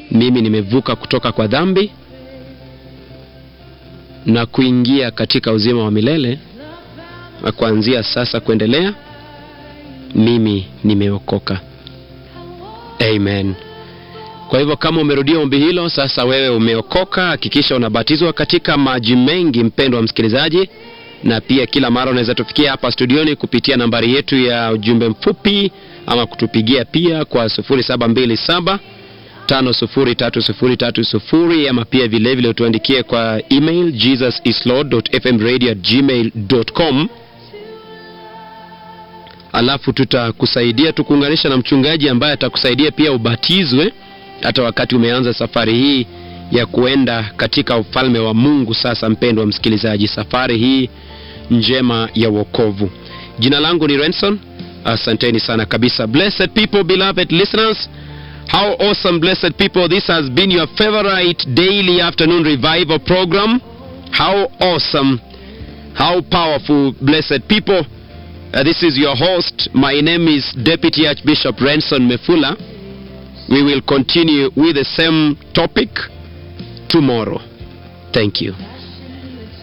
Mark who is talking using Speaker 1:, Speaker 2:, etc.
Speaker 1: mimi nimevuka kutoka kwa dhambi na kuingia katika uzima wa milele, na kuanzia sasa kuendelea mimi nimeokoka. Amen. Kwa hivyo kama umerudia ombi hilo, sasa wewe umeokoka, hakikisha unabatizwa katika maji mengi, mpendo wa msikilizaji, na pia kila mara unaweza tufikia hapa studioni kupitia nambari yetu ya ujumbe mfupi ama kutupigia pia kwa 0727 503030 ama pia vilevile vile utuandikie kwa email jesusislord.fmradio@gmail.com alafu tutakusaidia tukuunganisha na mchungaji ambaye atakusaidia pia ubatizwe hata wakati umeanza safari hii ya kuenda katika ufalme wa Mungu. Sasa mpendwa msikilizaji, safari hii njema ya wokovu. Jina langu ni Renson. Asanteni sana kabisa. Blessed people, beloved listeners. How awesome, blessed people. This has been your favorite daily afternoon revival program. How awesome. How powerful, blessed people. Uh, this is your host. My name is Deputy Archbishop Renson Mefula. We will continue with the same topic tomorrow. Thank you.